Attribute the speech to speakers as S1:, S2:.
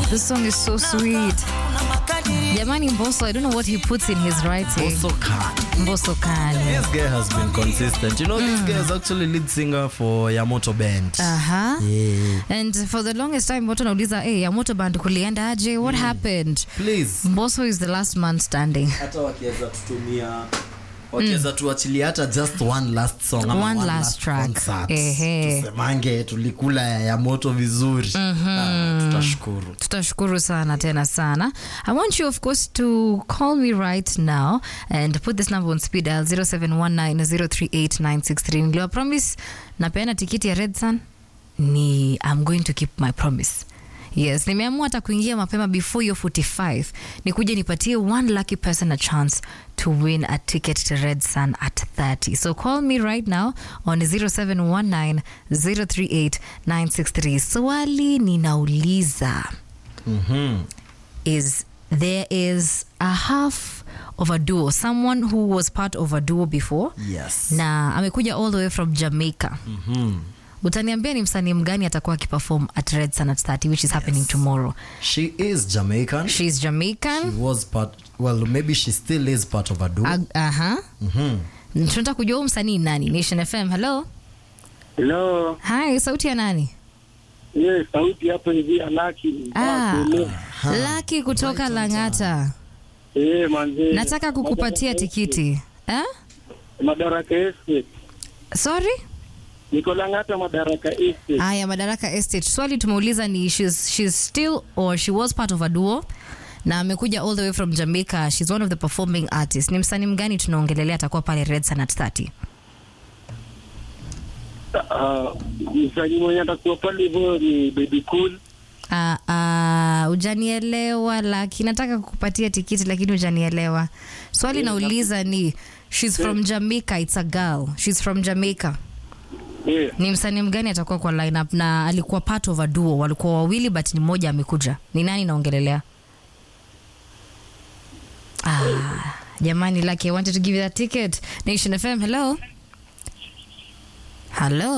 S1: This song is so sweet. Jamani Mbosso, I don't know what he puts in his writing.
S2: Also can.
S1: Mbosso Khan.
S2: This guy has been consistent. You know, this guy is actually lead singer for Yamoto Band.
S1: Uh-huh.
S2: Yeah.
S1: And for the longest time watu nauliza hey, Yamoto Band kulienda aje? What happened?
S2: Please.
S1: Mbosso is the last man standing.
S2: hata wakiweza tutumia wakiweza tuachilia hata just one last song ama
S1: One
S2: one
S1: last track.
S2: concert.
S1: Ehe.
S2: tusemange tulikula ya, ya moto vizuri Ah, tutashukuru
S1: tutashukuru sana tena sana i want you of course to call me right now and put this number on speed dial 0719038963 niliwa promise napeana tikiti ya red sun ni i'm going to keep my promise yes nimeamua hata kuingia mapema before your 45 nikuje nipatie one lucky person a chance to win a ticket to red sun at 30 so call me right now on 0719038963 swali ninauliza
S2: Mhm.
S1: is there is a half of a duo someone who was part of a duo before
S2: yes
S1: na amekuja all the way from jamaica
S2: Mhm.
S1: utaniambia ni msanii mgani atakuwa akiperform at red sun at 30 which is happening tomorrow
S2: she is jamaican
S1: she's
S2: she
S1: jamaican
S2: was part well maybe she still is part of a duo
S1: Ag- aha
S2: Mhm.
S1: tunataka kujua huu msanii nani nation fm hello
S3: Hello.
S1: hi sauti ya nani
S3: Yes, sauti hapo hivi Alaki.
S1: ah, laki kutoka langata
S3: Eh, manze.
S1: nataka kukupatia tikiti eh?
S3: Madaraka Estate.
S1: sorry
S3: Niko Lang'ata Madaraka Estate.
S1: haya madaraka estate swali tumeuliza ni she's, she's still or she was part of a duo na amekuja all the way from jamaica she's one of the performing artists ni msanii mgani tunaongelelea atakuwa pale red sun at 30
S3: Ah, msanii mwenye atakuwa pale hivyo ni Baby Cool.
S1: Uh, uh, ujanielewa laki nataka kukupatia tikiti lakini ujanielewa swali nauliza ni she's from jamaica it's a girl she's from jamaica
S3: Eh,
S1: ni msanii mgani atakuwa kwa lineup na alikuwa part of a duo walikuwa wawili but ni mmoja amekuja ni nani naongelelea ah, jamani laki i wanted to give you that ticket nation fm hello hello